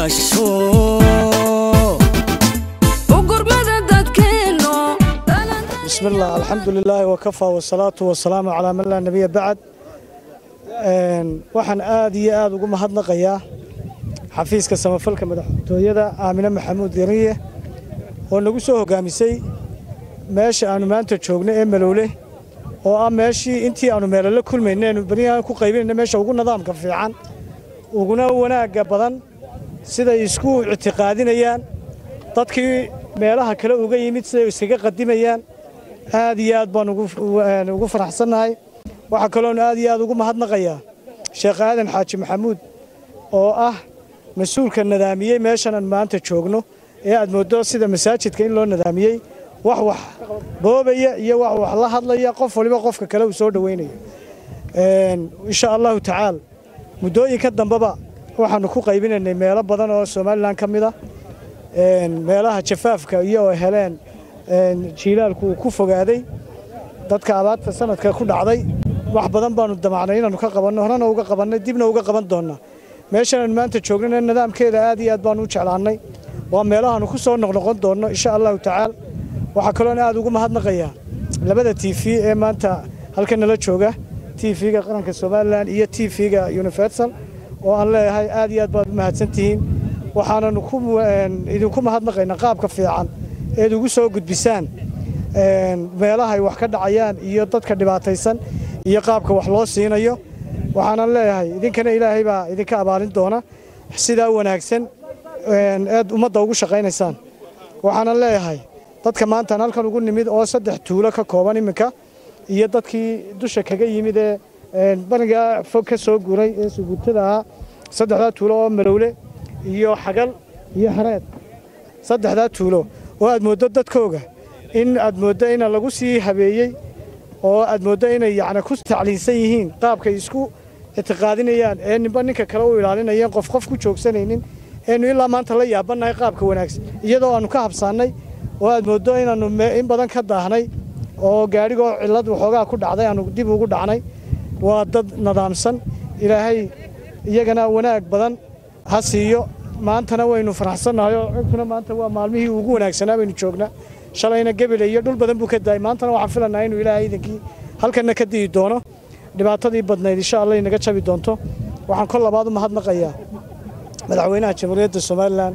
gurmasho بسم الله الحمد لله وكفى والصلاة والسلام على من لا نبي بعد waxaan aad iyo aad ugu mahadnaqayaa xafiiska samafalka madaxtooyada aamine maxamuud yariye oo nagu soo hogaamisay meesha aanu maanta joogno ee malowle oo ah meeshii intii aanu meelala kulmayneenu beriyahan ku qaybinayna meesha ugu nidaamka fiican uguna wanaagga badan siday isku ictiqaadinayaan dadkii meelaha kale uga yimid siday iskaga qadimayaan aad iyo aad baan ugu faraxsannahay waxaa kaloonu aad iyo aad ugu mahadnaqayaa sheekh aadan xaaji maxamuud oo ah mas-uulka nadaamiyey meeshanan maanta joogno ee aad mooddo sida masaajidka in loo nadaamiyey wax wax boobaya iyo wax wax la hadlaya qof waliba qofka kale uu soo dhowaynayo insha allahu tacaal muddooyinka dambeba waxaanu ku qaybinaynay meelo badan oo somalilan ka mid a meelaha jafaafka iyo oo heleen jiilaalku uu ku fogaaday dadka abaadta sanadka ku dhacday wax badan baanu damacnay inaanu ka qabanno horena uga qabannay dibna uga qaban doonnaa meeshanaan maanta joognana nidaamkeeda aad iyo aad baanu u jeclaannay waa meelahaanu ku soo noqnoqon doonno insha allahu tacaal waxaa kaloona aad ugu mahadnaqayaa labada t v ee maanta halka nala jooga t v-ga qaranka somalilan iyo t v-ga universal oo aan leeyahay aad iyo aad baad u mahadsantihiin waxaananu idinku mahadnaqaynaa qaabka fiican eed ugu soo gudbisaan meelahay wax ka dhacayaan iyo dadka dhibaataysan iyo qaabka wax loo siinayo waxaanan leeyahay idinkana ilaahay baa idinka abaalin doona sidaa wanaagsan eed ummadda ugu shaqaynaysaan waxaanan leeyahay dadka maantaan halkan ugu nimid oo saddex tuulo ka kooban iminka iyo dadkii dusha kaga yimid ee banigaa fog ka soo guuray ee suguurtada ahaa saddexdaa tuulo oo malowle iyo xagal iyo xareed saddexdaa tuulo oo aad mooddo dadkooga in aad mooddo ina lagu sii habeeyey oo aad mooddo inay yacni ku tacliinsan yihiin qaabkay isku ictiqaadinayaan ee ninba ninka kale u ilaalinayeen qof qof ku joogsanaynin eenu ilaa maanta la yaabannahay qaabka wanaagsan iyadoo aannu ka habsaannay oo aad mooddo inaannu in badan ka daahnay oo gaadhigoo cillad waxoogaa ku dhacday aannu dib ugu dhacnay waa dad nadaamsan ilaahay iyagana wanaag badan ha siiyo maantana waynu faraxsannahay oo cinkuna maanta waa maalmihii ugu wanaagsanaa baynu joognaa shalayna gebele iyo dhul badan buu ka daayay maantana waxaan filannaha inuu ilaahay idinkii halkanna ka di'i doono dhibaatadii badnayd insha allah inaga jabi doonto waxaan kol labaad u mahadnaqayaa madaxweynaha jamhuuriyadda somalilan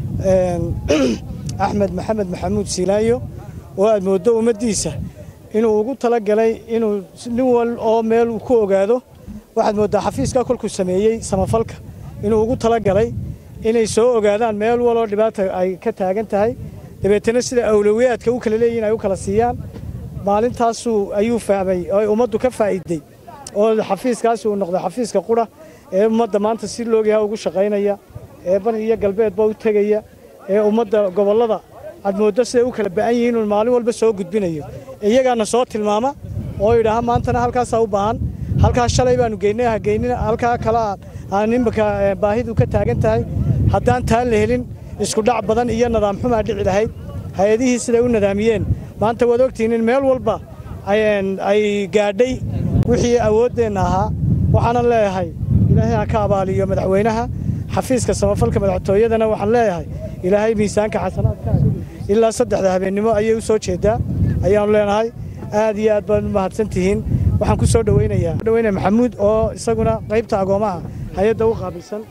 axmed maxamed maxamuud siilaayo oo aad mooddo ummaddiisa inuu ugu talagalay inuu nin wal oo meel uu ku ogaado waxaad mooddaa xafiiskaa kolkuu sameeyey samafalka inuu ugu talagalay inay soo ogaadaan meel waloo dhibaata ay ka taagan tahay dabeetana sida awlowiyaadka u kala leeyihin ay u kala siiyaan maalintaasuu ayuu fahmay oo ummaddu ka faa'iiday oo xafiiskaasi uu noqday xafiiska qura ee ummadda maanta si loogyaha ugu shaqaynaya ee bani iyo galbeedba u tegaya ee ummadda gobollada aad mooddo siday u kala ba'an yihiin inuu maalin walba soo gudbinayo iyagaana soo tilmaama oo yidhaaha maantana halkaasaa u baahan halkaas shalay baanu geynay ha geynina halkaa kale aan imika baahidu ka taagan tahay haddaan taan la helin isku dhac badan iyo nadaam xumaa dhici lahayd hay-adihii siday u nadaamiyeen maanta waad ogtihiin in meel walba ay gaadhay wixii awooddeenna ahaa waxaanan leeyahay ilaahay ha ka abaaliyo madaxweynaha xafiiska samafalka madaxtooyadana waxaan leeyahay ilaahay miisaanka xasanaadkaaga ilaa saddexda habeennimo ayay u soo jeedaa ayaannu leenahay aad iyo aad baad u mahadsantihiin waxaan ku soo dhowaynayaa dhaweynaya maxamuud oo isaguna qaybta agoomaha hay-adda u qaabilsan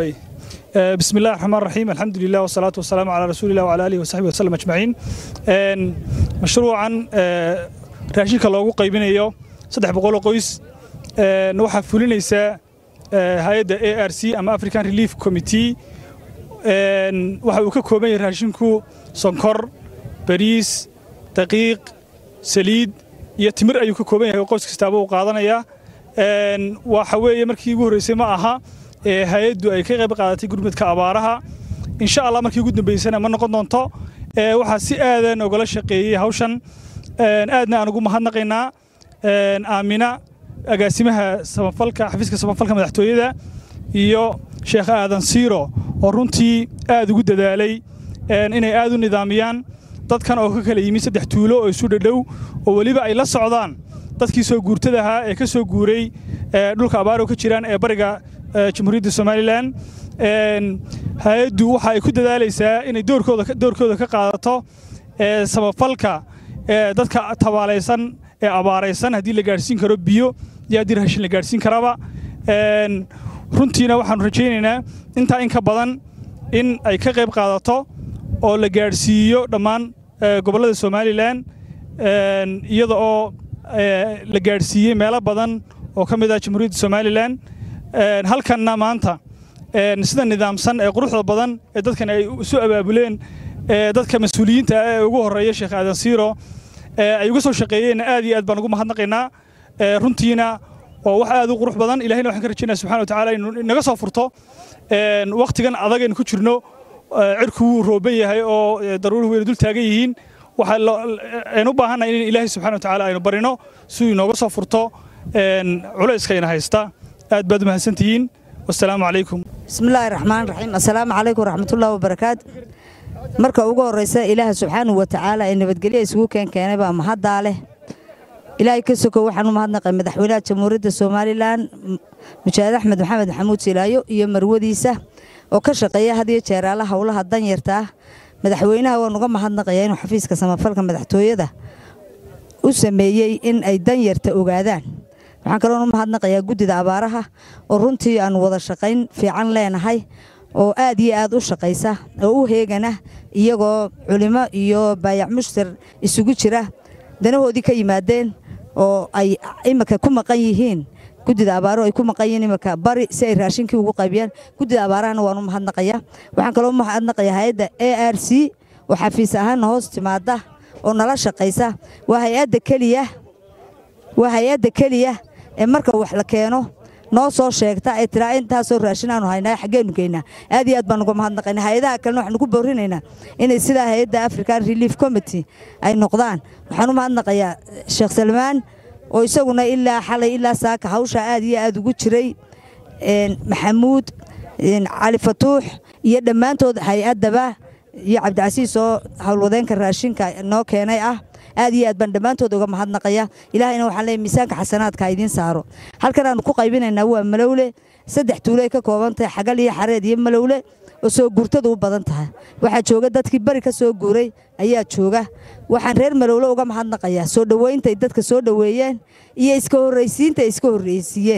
بسم الله الرحمن الرحيم الحمد لله والصلاة والسلام على رسول الله وعلى آله وصحبه وسلم أجمعين مشروعا raashinka loogu qaybinayo saddex boqol oo qoys waxaa fulinaysaa hay-adda a r c ama african relief committee waxa uu ka kooban yahay raashinku sonkor bariis daqiiq saliid iyo timir ayuu ka kooban yahay oo qoys kastaaba uu qaadanayaa waxa weeye markii ugu horreysay ma aha hay-addu ay ka qayb qaadatay gurmudka abaaraha insha allah markii ugu dambaysana ma noqon doonto waxaa si aadan ogala shaqeeyey hawshan aadna aan ugu mahadnaqaynaa aamina agaasimaha samafalka xafiiska samafalka madaxtooyada iyo sheekh aadan siiro oo runtii aad ugu dadaalay inay aad u nidaamiyaan dadkan oo ka kala yimid saddex tuulo oo isu dhadhow oo weliba ay la socdaan dadkii soo guurtada ahaa ee ka soo guuray dhulka abaaro ka jiraan ee bariga jamhuuriyadda somalilan hay-addu waxa ay ku dadaalaysaa inay doorkooda ka qaadato samafalka dadka tabaalaysan ee abaaraysan haddii la gaadhsiin karo biyo iyo haddii raashin la gaadhsiin karaba runtiina waxaanu rajaynaynaa intaa in ka badan in ay ka qayb qaadato oo la gaadhsiiyo dhammaan gobollada somalilan iyada oo la gaadhsiiyey meelo badan oo ka mid ah jamhuuriyadda somalilan halkanna maanta sida nidaamsan ee quruxda badan ee dadkan ay isu abaabuleen dadka mas-uuliyiinta ah ee ugu horreeya sheekh aadan siiro ay uga soo shaqeeyeenna aad iyo aad baan ugu mahadnaqaynaa runtiina waa wax aad u qurux badan ilahayna waxaan ka rajaynaa subxana wa tacaala inuu inaga soo furto wakhtigan adag aynu ku jirno cirku wuu rooban yahay oo daruuri weyna dul taagan yihiin waxaynu u baahannahay in ilaahay subxana wa tacaala aynu barino si uu inooga soo furto culayskayna haysta aad baad u mahadsantihiin wasalaamu calaykum bismillaahi raxmaan raxiim assalaamu calaykum waraxmatullahi wabarakaatu marka ugu horraysa ilaaha subxaanahu wa tacaala ee nabadgelya isugu keenkeenay baa mahaddaa leh ilaahay ka sokow waxaan u mahadnaqay madaxweynaha jamhuuriyadda somalilan mujaahid axmed maxamed maxamuud silaayo iyo marwadiisa oo ka shaqeeya had iyo jeeraala howlaha danyarta ah madaxweynaha waan uga mahadnaqayaa inuu xafiiska samafalka madaxtooyada u sameeyey in ay danyarta ogaadaan waxaan kaloon u mahadnaqayaa guddida abaaraha oo runtii aan wada shaqayn fiican leenahay oo aad iyo aad u shaqaysa oo u heegana iyagoo culimo iyo baayac mushtar isugu jira danahoodii ka yimaadeen oo ay imika ku maqan yihiin guddida abaaro ay ku maqan yihiin imika bari si ay raashinkii ugu qaybiyaan guddida abaarahana waan u mahadnaqayaa waxaan kaloo u mahadnaqayaa hay-adda a r c oo xafiis ahaanna hoos timaada oo nala shaqaysa waa hay-adda keliya waa hay-adda keliya ee marka wax la keeno noo soo sheegta ee tiraa intaasoo raashin aanu haynaa xaggeenu geynaa aad iyo aad baan uga mahadnaqaynaa hay-adaha kalena waxaanu ku boorinaynaa inay sidaa hay-adda african relief committee ay noqdaan waxaan u mahadnaqayaa sheekh salmaan oo isaguna ilaa xalay ilaa saaka hawsha aad iyo aad ugu jiray maxamuud cali fatuux iyo dhammaantood hay-addaba iyo cabdicasiis oo howlwadeenka raashinka noo keenay ah aad iyo aad baan dhammaantood uga mahadnaqaya ilaahayna waxaan leeyahay miisaanka xasanaadka idiin saaro halkan aanu ku qaybinaynaa waa malowle saddex tuulay ka kooban tahay xagal iyo xareed iyo malowle oo soo guurtadu u badan tahay waxaa jooga dadkii bari ka soo guuray ayaa jooga waxaan reer malowle uga mahadnaqayaa soo dhoweynta ay dadka soo dhoweeyeen iyo iska horraysiinta ay iska horraysiiyeen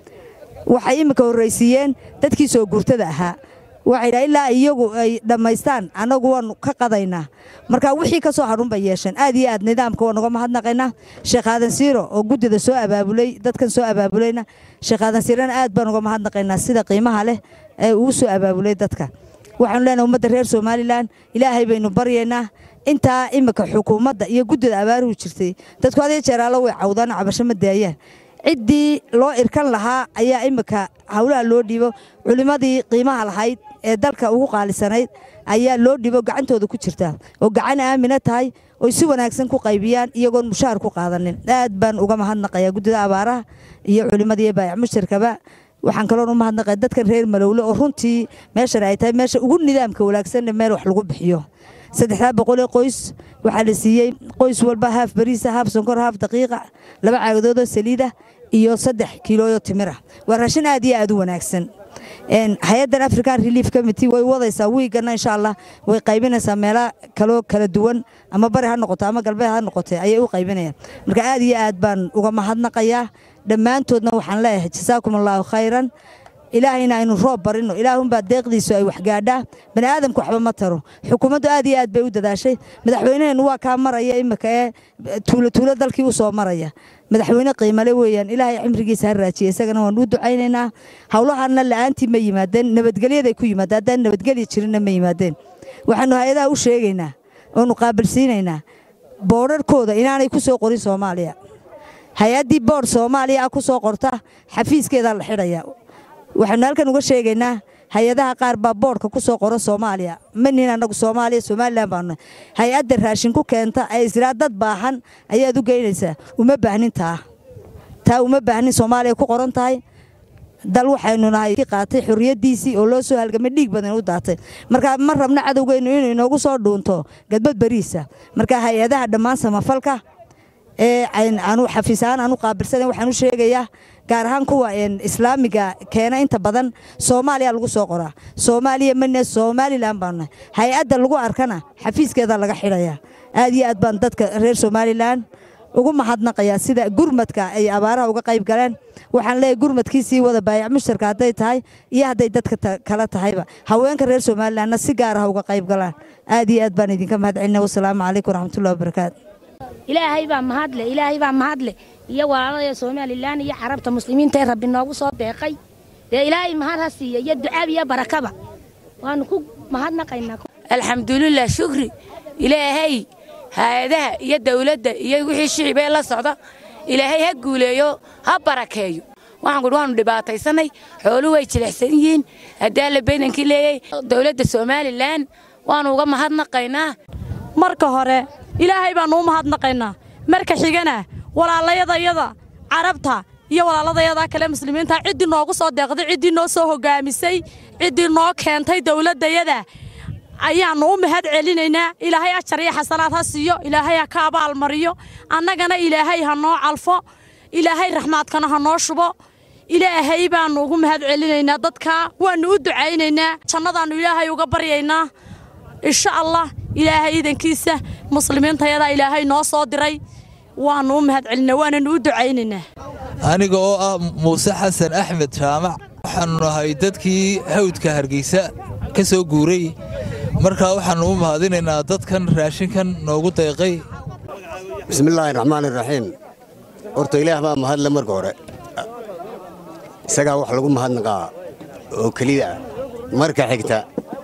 waxay iminka horraysiiyeen dadkii soo guurtada ahaa waxay dhaha ilaa iyagu ay dhammaystaan annagu waannu ka qadaynaa marka wixii ka soo hadhun bay yeesheen aad iyo aad nidaamka waan uga mahadnaqaynaa sheekh aadan siiro oo guddida soo abaabulay dadkan soo abaabulayna sheekh aadan siirana aad baan uga mahadnaqaynaa sida qiimaha leh ee uu soo abaabulay dadka waxaanu leenahay ummadda reer somalilan ilaahay baynu baryaynaa intaa imika xukuumadda iyo guddida abaaruhu jirtay dadku had iyo jeeraalo way cawdaan cabasho ma daayaan ciddii loo irkan lahaa ayaa imika howlaha loo dhiibo culimmadii qiimaha lahayd ee dalka ugu qaalisanayd ayaa loo dhibo gacantooda ku jirta oo gacan aamina tahay oy si wanaagsan ku qaybiyaan iyagoon mushaar ku qaadanin aad baan uga mahadnaqayaa guddida abaaraha iyo culimmadii baayac mushtarkaba waxaan kaloon u mahadnaqaya dadkan reer malowle oo runtii meeshan ay tahay meesha ugu nidaamka wanaagsanne meel wax lagu bixiyo saddexdaa boqolee qoys waxaa la siiyey qoys walba haaf bariisa haaf sonkor haaf daqiiqa laba caagadoodoo saliida iyo saddex kiilooyo timira waa raashin aad iyo aad u wanaagsan hay-addan african relief committee way wadaysaa wiigana insha allah way qaybinaysaa meela kaloo kala duwan ama bari ha noqoto ama galbeed ha noqote ayay u qaybinayaan marka aad iyo aad baan uga mahadnaqayaa dhammaantoodna waxaan leeyahay jasaakum allaahu khayran ilaahayna aynu roob barino ilaahunbaa deeqdiisu ay waxgaadhaa bani aadamku waxba ma taro xukuumaddu aad iyo aad bay u dadaashay madaxweynaheennu waa kaa maraya imika ee tuulo tuulo dalkii u soo maraya madaxweyne qiimale weeyaan ilaahay cimrigiisa ha raajiya isagana waan u ducaynaynaa howlahanna la'aantii ma yimaadeen nabadgelyaday ku yimaadeen haddaan nabadgelya jirinna ma yimaadeen waxaanu hay-adaha u sheegaynaa oonu qaabilsiinaynaa boodharkooda inaanay ku soo qorin soomaaliya hay-addii boodh soomaaliya ah ku soo qorta xafiiskeedaa la xidhaya waxaanu halkan uga sheegaynaa hay-adaha qaar baa boodhka ku soo qora soomaaliya manihin annagu soomaaliya somalilan baanu hay-adda raashin ku keenta ee israa dad baahan ayaad u geynaysaa uma baahnin taa taa uma baahnin soomaaliya ku qoran tahay dal waxaynu nahay qaatay xorriyaddiisii oo loo soo halgamay dhiig badan u daatay marka ma rabno cadowgeennu inuu inoogu soo dhuunto gadbad bariisa marka hay-adaha dhammaan samafalka ee aanu xafiis ahaan aanu qaabilsanayn waxaan u sheegayaa gaar ahaan kuwa islaamiga keena inta badan soomaaliya lagu soo qoraa soomaaliya mane somalilan baannahay hay-adda lagu arkana xafiiskeeda laga xidhayaa aad iyo aad baan dadka reer somalilan ugu mahadnaqayaa sida gurmadka ay abaaraha uga qayb galeen waxaan leeyahay gurmadkii sii wada baayac mushtarka hadday tahay iyo hadday dadka kala tahayba haweenka reer somalilanna si gaar ah uga qayb galaan aad iyo aad baan idinka mahad celina wasalaamu calaykum waraxmatullahi wabarakaatu ilaahay baa mahadle ilaahay baa mahadle iyo walaalada somalilan iyo carabta muslimiinta ee rabbi noogu soo deeqay dee ilaahay mahad ha siiya iyo ducaab iyo barakaba waanu ku mahadnaqaynaa alxamdulilah shukri ilaahay hay-adaha iyo dawladda iyo wixii shicibee la socda ilaahay ha guuleeyo ha barakeeyo waxaan kudhi waanu dhibaataysanay xooluhu way jilicsan yihiin haddaa la baydankii leeyay dawladda somalilan waanu uga mahadnaqaynaa marka hore ilaahay baannu u mahadnaqaynaa marka xigana walaalayadayada carabta iyo walaaladayada kale muslimiinta ciddii noogu soo deeqday ciddii noo soo hogaamisay ciddii noo keentay dawladdayada ayaannu u mahad celinaynaa ilaahay ajar iyo xasanaad ha siiyo ilaahay ha ka abaalmariyo annagana ilaahay ha noo calfo ilaahay raxmaadkana ha noo shubo ilaahay baannu ugu mahad celinaynaa dadkaa waannu u ducaynaynaa jannadaannu ilaahay uga baryaynaa insha allah ilaahay iidankiisa muslimiintayadaa ilaahay noo soo diray waannu u mahad celinaa waananu u ducaynaynaa aniga oo ah muuse xasan axmed jaamac waxaannu nahay dadkii hawdka hargeysa ka soo guuray markaa waxaannu u mahadinaynaa dadkan raashinkan noogu deeqay bismillaahi raxmaan iraxiim horta ilaah baa mahadle marka hore isagaa wax lagu mahadnaqaa oo keliya ah marka xigta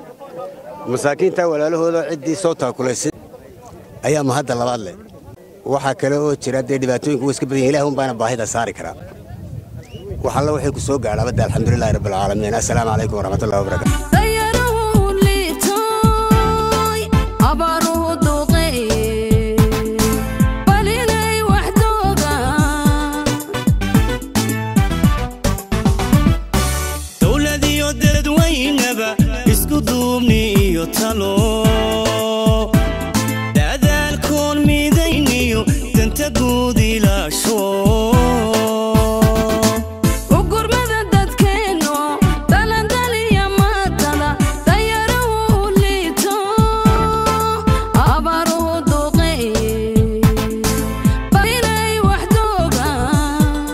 masaakiinta walaalahooda ciddii soo taakulaysay ayaa mahadda labaad leh waxaa kale oo jira dee dhibaatooyinku wa iska badan yahin ilah un baana baahida saari karaa wax alla waxay ku soo gaadhaa badda alxamdulilahi rabbilcaalamiin assalaamu calaykum waraxmatullahi wabarakatu dowladiyo dadweynaba isku duubni iyo talo dadaalkoon midayniyo danta guud ilaasho ugurmada dadkeenno dalandaliya maatala dayarahu liito abaaruhu duqeeye barinay wax doogaan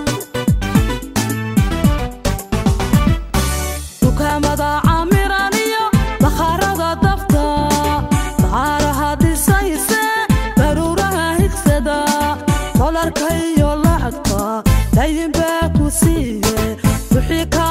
dukaamada camiraniyo bakhaarada dabta dacaaraha dhisayse daruuraha higsada dolarka iyo lacagta daydinbaa ku siiye wixii ka